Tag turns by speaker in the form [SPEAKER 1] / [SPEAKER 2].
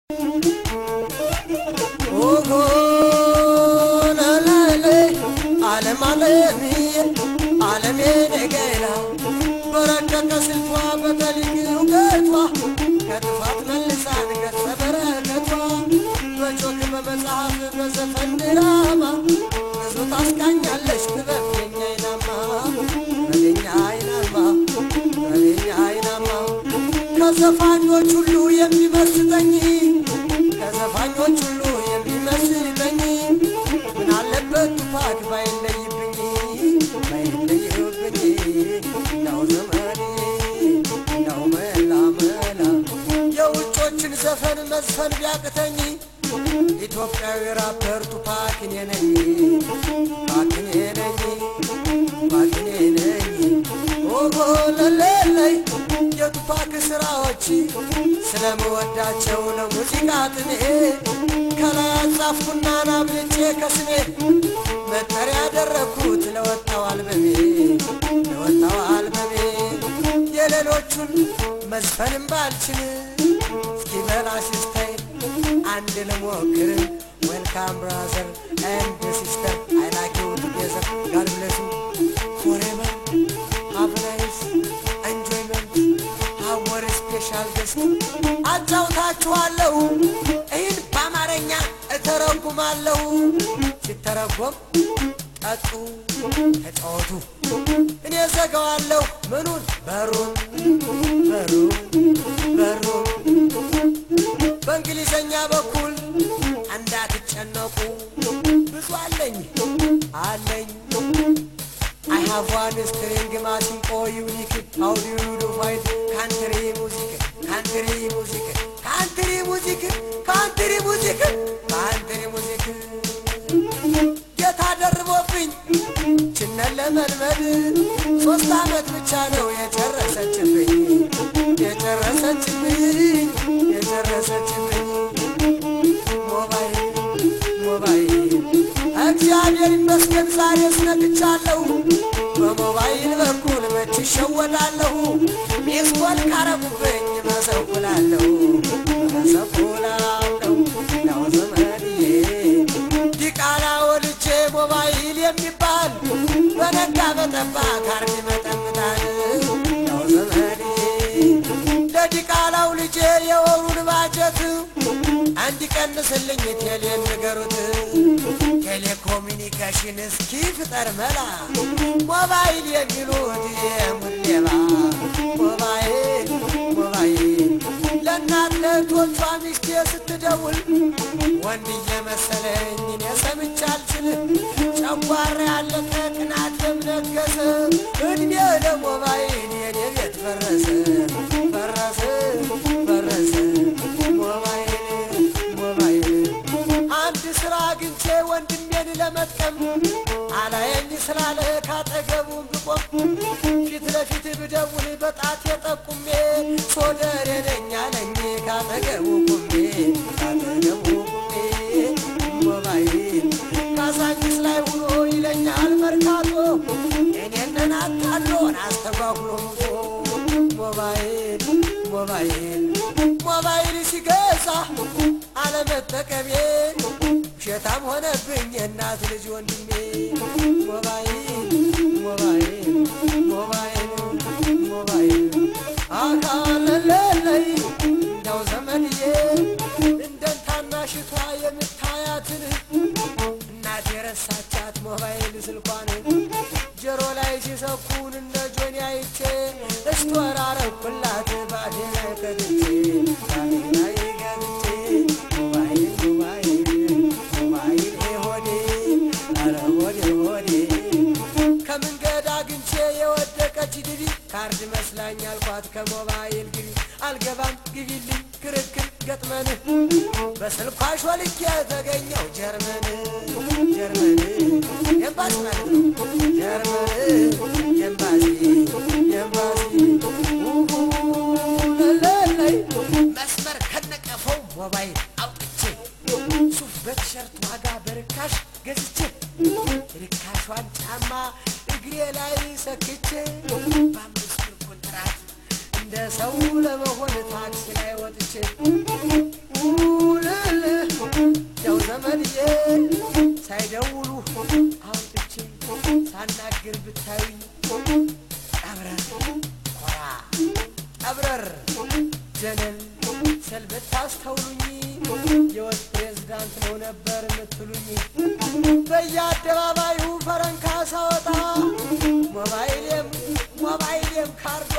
[SPEAKER 1] ዓለም ዓለምዬ ዓለሜ ነገላ በረቀቀ ስልቷ በተልቅ እውቀቷ ከጥፋት መልሳን ገጸ በረከቷ በጆክ በመጽሐፍ በዘፈን ድራማ ብዙ ታስቃኛለች ጥበብ የኛ አይናማ በገኛ አይናማ በገኛ አይናማ ከዘፋኞች ሁሉ የሚመስጠኝ ከዘፋኞች ሁሉ የሚመስለኝ ምን አለበት ቱፓክ ባይለይብኝ ባይለይብኝ እንዳው ዘመኔ እንዳው መላ መላ የውጮችን ዘፈን መዝፈን ቢያቅተኝ ኢትዮጵያዊ ራፐር ቱፓክ እኔ ነኝ ቱፓክ እኔ ነኝ ቱፓክ እኔ ነኝ ኦሆ ለለለይ የቱፓክ ስራዎች ስለመወዳቸው ነው ሙዚቃ ጥኔ ከላይ አጻፍኩና ናብልጬ ከስሜ መጠሪያ ያደረግኩት ለወጣው አልበሜ ለወጣው አልበሜ የሌሎቹን መዝፈንም ባልችል እስኪ በላሽ ስታይል አንድ ልሞክር ዌልካም ብራዘር ኤንድ ሲስተር አይ ላይክ ዩ ቱጌዘር ጋድ ብሌስ ዩ ፎሬቨር ሃቭ ናይስ ኤንጆይመንት ሀወር ስፔሻል ገስት አጫውታችኋለሁ። ይህን በአማርኛ እተረጉማለሁ። ሲተረጎም ጠጡ፣ ተጫወቱ። እኔ ዘጋዋለሁ ምኑን በሩን በሩን በሩን በእንግሊዘኛ በኩል እንዳትጨነቁ ብዙ አለኝ አለኝ I have one string ማሲንቆ ዩኒክ how do you do fight ካንትሪ ሙዚክ ካንትሪ ሙዚክ ካንትሪ ሙዚክ ካንትሪ ሙዚክ ካንትሪ ሙዚክ ጌታ ደርቦብኝ ችነን ለመልመድ ሶስት አመት ብቻ ነው የጨረሰችብኝ የጨረሰችብኝ የጨረሰችብኝ ሞባይል ሞባይል እግዚአብሔር ይመስገን ዛሬ ስነቅቻለሁ። በሞባይል በኩል መች ይሸወዳለሁ። ሚስኮል ካረጉብኝ መሰኩላለሁ መሰኩላለሁ ያው ዘመድዬ ዲቃላ ወልጄ ሞባይል የሚባል በነጋ በጠባ ካርድ መጠምጣል ያው ዘመድዬ ለዲቃላው ልጄ የወሩን ባጀት እንዲቀንስልኝ ቴሌን ንገሩት። ቴሌኮሙኒኬሽን እስኪ ፍጠር መላ ሞባይል የሚሉት የሙድ ሌባ ሞባይል ሞባይል ለእናት ለእህቶቿ ሚስቴ ስትደውል ወንድ እየመሰለኝ እኔ ሰምቼ አልችልም። ጨጓራ ያለቀ ቅናት ለምነገሰ እድሜ ለሞባይል የኔ ቤት ፈረሰ ፈረሰ ፈረሰ ሞባይል ሞባይል አንድ ስራ አግኝቼ ወንድሜን ለመጥቀም አላየኝ ስላለ ካጠገቡም ብቆም ፊት ለፊት ብደውል በጣት የጠቁሜ ሶደሬ ነኝ አለኝ ካጠገቡ ቁሜ ካጠገቡ ቁሜ ሞባይል ካዛንቺስ ላይ ውሎ ይለኛል መርካቶ እኔንን አታሎን አስተጓጉሎ ሞባይል ሞባይል ሞባይል ሲገዛ አለመጠቀሜ ውሸታም ሆነብኝ የእናት ልጅ ወንድሜ ሞባይል ሞባይል ሞባይል ሞባይል አካለለለይ እንዳው ዘመንዬ እንደ ታናሽቷ የምታያትን እናት የረሳቻት ሞባይል ስልኳን ጆሮ ላይ ሲሰኩን እነ ጆኒ አይቼ እስተወራረኩላት ባዴ ላይ ከትቼ ባዴ ላይ ገብቼ ሞባይል ሞባይል ሞባይል ሆዴ ኧረ ሆዴ ሆዴ ከመንገድ አግኝቼ የወደቀች ድቢ ካርድ መስላኝ አልኳት ከሞባይል ግቢ አልገባም ግቢልኝ ክርክር ገጥመን በስልኳ ሾልኬ የተገኘው ጀርመን ጀርመን ኤምባሲ ማለት ነው ጀርመን ኤምባሲ ኤምባሲ ለለይ መስመር ከነቀፈው ሞባይል አውጥቼ ሱፍ በቲሸርት ዋጋ በርካሽ ገዝቼ ርካሿን ጫማ እግሬ ላይ ሰክቼ በአምስት ብር ኮንትራት እንደ ሰው ለመሆን ታክሲ ላይ ወጥቼ ቀብረር ጀነን ስል ብታስተውሉኝ የወት ፕሬዝዳንት ነው ነበር የምትሉኝ። በየአደባባዩ ፈረንካ ሳወጣ ሞባይሌም ሞባይሌም ካርዷ